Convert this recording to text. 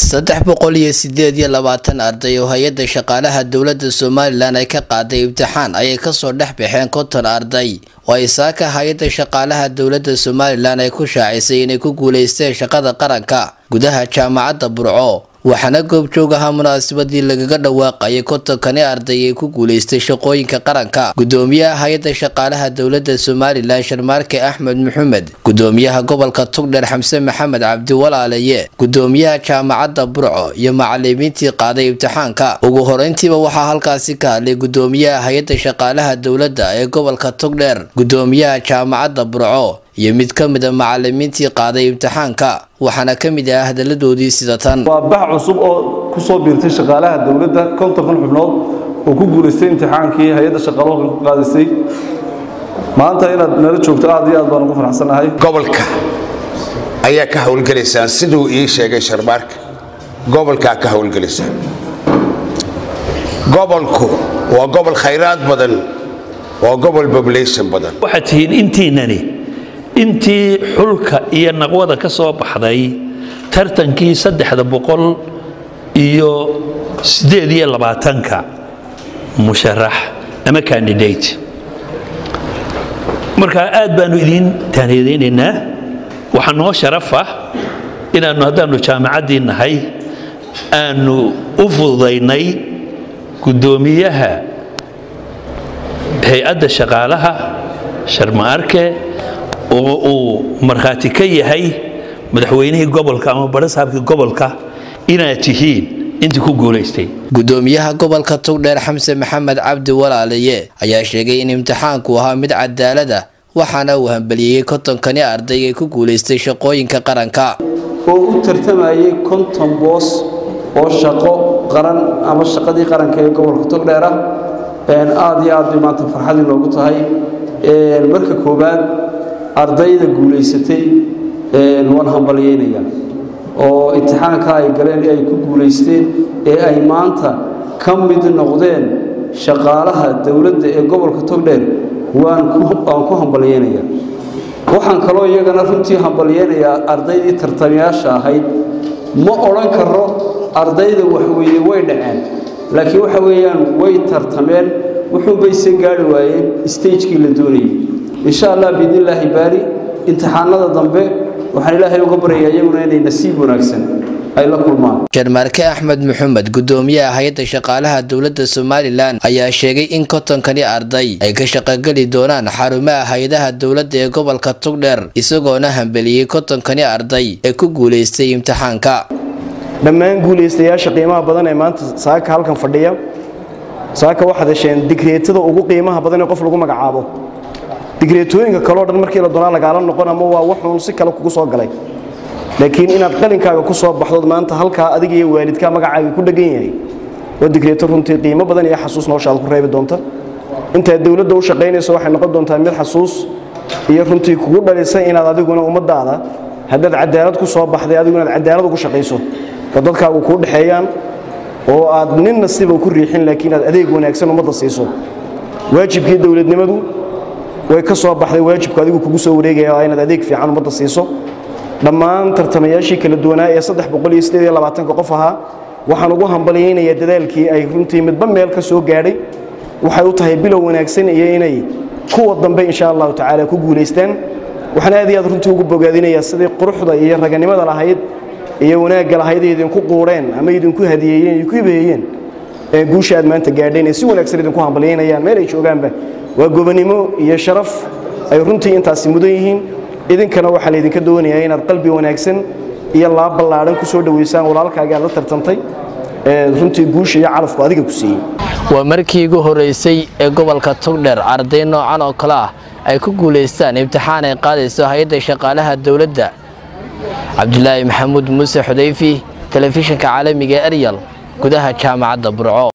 saddex boqol iyo sideed iyo labaatan arday oo hay-adda shaqaalaha dowladda somalilan ay ka qaaday imtixaan ayay kasoo dhex baxeen konton arday oo ay saaka hay-adda shaqaalaha dowladda somalilan ay ku shaacisay inay ku guuleysteen shaqada qaranka gudaha jaamacadda burco waxaana goobjoog ahaa munaasabadii lagaga dhawaaqayay kontonkani arday ee ku guuleystay shaqooyinka qaranka gudoomiyaha hay-adda shaqaalaha dowladda somalilan sharmaarke axmed maxamed gudoomiyaha gobolka tugdheer xamse maxamed cabdi walaalaye gudoomiyaha jaamacadda burco iyo macalimiintii qaaday imtixaanka ugu horeyntiiba waxaa halkaasi ka hadlay gudoomiyaha hay-adda shaqaalaha dowladda ee gobolka tugdheer gudoomiyaha jaamacadda burco iyo mid ka mid a macalimiintii qaaday imtixaanka waxaana ka mid ah hadaladoodii sida tan waa bax cusub oo ku soo biirtay shaqaalaha dowladda kontonkan xubnood oo ku guulaystay imtixaankii hay-adda shaqaaluhu ku qaadisay maanta inaad nala joogto aad iyo aad baan ugu faraxsanahay gobolka ayaa ka howlgelaysaan siduu ii sheegay sharmaarka gobolkaa ka howlgelaysaan gobolku waa gobol khayraad badan waa gobol population badan waxaad tihiin intiinani intii xulka iyo naqwada ka soo baxday tartankii saddexda boqol iyo siddeed iyo labaatanka musharax ama candidate marka aad baanu idiin taaniyadaynaynaa waxaa noo sharaf ah inaannu haddaannu jaamacaddii nahay aanu u fududaynay guddoomiyaha hay-adda shaqaalaha sharma-arke oo uu markhaati ka yahay madaxweynihii gobolka ama barasaabkii gobolka inaad tihiin intii ku guulaystay gudoomiyaha gobolka tugdheer xamse maxamed cabdi walaalaye ayaa sheegay in imtixaanku ahaa mid cadaalad ah waxaana uu hambeliyeyey kontonkani arday ee ku guulaystay shaqooyinka qaranka oo u tartamayay konton boos oo shaqo qaran ama shaqadii qaranka ee gobolka togdheer ah aad iyo aad bay maanta farxadii noogu tahay marka koowaad ardayda guulaysatay waan hambalyaynayaa oo imtixaanka ay galeen ee ay ku guulaysteen ee ay maanta ka mid noqdeen shaqaalaha dowladda ee gobolka togdheer waan ku hambalyaynayaa waxaan kaloo iyagana runtii hambalyaynayaa ardaydii tartamayaasha ahayd ma odhan karo ardayda waxweeye way dhaceen laakiin waxa weeyaan way tartameen wuxuunbayse gaari waayeen stagekii la doonayay insha allah biidnillaahi baari imtixaanada dambe waxaan ilaahay uga baryayaa iyaguna inay nasiib wanaagsan ay la kulmaan sharmaarke axmed maxamed gudoomiyaha hay-adda shaqaalaha dowladda somalilan ayaa sheegay in kontonkani arday ay ka shaqogeli doonaan xarumaha hay-adaha dowladda ee gobolka tugdheer isagoona hambeliyey kontonkani arday ee ku guulaystay imtixaanka dhammaan guulaystayaasha qiimaha badan ee maanta saaka halkan fadhiya saaka waxaad hesheen digreetada ugu qiimaha badan ee qof lagu magacaabo digreetooyinka kaleo dhan markii la doonaa lagaala noqon ama waa wuxuun si kale kugu soo galay laakiin inaad qalinkaaga ku soo baxdood maanta halkaa adiga iyo waalidkaa magacaaga ku dhegan yahay waa digreeto runtii qiimo badan iyo xasuus nooshaada ku reebi doonta intaad dowladda u shaqaynayso waxay noqon doontaa mid xasuus iyo runtii kugu dhalisa inaad adiguna ummadaada haddaad cadaalad ku soo baxday adigu inaad cadaalad ugu shaqayso oo dadkaagu kuu dhexeeyaan oo aad nin nasiba ku riixin laakiin aad adeeg wanaagsan ummadda siiso waajibkii dowladnimadu way ka soo baxday waajibku adigu kugu soo wareegaya waa inaad adeeg fiican ummadda siiso dhammaan tartamayaashii kala duwanaa ee saddex boqol iyo siddeed iyo labaatanka qof ahaa waxaan ugu hambalyaynayaa dadaalkii ay runtii midba meel ka soo gaadhay waxay u tahay bilow wanaagsan iyo inay kuwa dambe insha allahu tacaala ku guulaystaan waxaan aad iyo aad runtii ugu bogaadinayaa sidii quruxda iyo raganimada lahayd iyo wanaagga lahayd ay idinku quureen ama idinku hadiyeeyeen idinku ibeeyeen guusha aad maanta gaadheen ee si wanaagsan idinku hambalyaynayaan meel ay joogaanba waa gobonimo iyo sharaf ay runtii intaasi mudan yihiin idinkana waxaa laydinka doonayaa inaad qalbi wanaagsan iyo laab ballaadhan ku soo dhowaysaan walaalkaaga aad la tartantay runtii guusha iyo calafku adiga ku siiyey waa markii ugu horeysay ee gobolka tugdheer arday noocan oo kale ah ay ku guulaystaan imtixaan ay qaadayso hay-adda shaqaalaha dowladda cabdulaahi maxamuud muuse xudayfi telefishinka caalamiga eryal gudaha jaamacadda burco